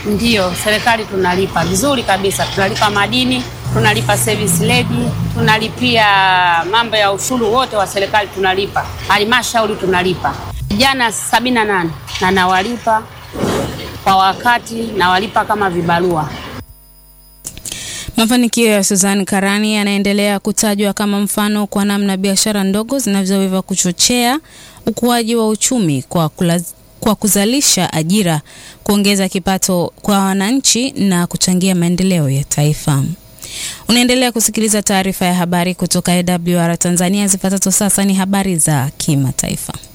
Ndiyo, serikali tunalipa vizuri kabisa, tunalipa madini, tunalipa service levy, tunalipia mambo ya ushuru wote wa serikali tunalipa, halmashauri tunalipa. Vijana sabini na nane na nawalipa kwa wakati, nawalipa kama vibarua. Mafanikio ya Suzan Karani yanaendelea kutajwa kama mfano kwa namna biashara ndogo zinavyoweza kuchochea ukuaji wa uchumi kwa kulaz kwa kuzalisha ajira, kuongeza kipato kwa wananchi na kuchangia maendeleo ya taifa. Unaendelea kusikiliza taarifa ya habari kutoka AWR Tanzania. Zifuatazo sasa ni habari za kimataifa.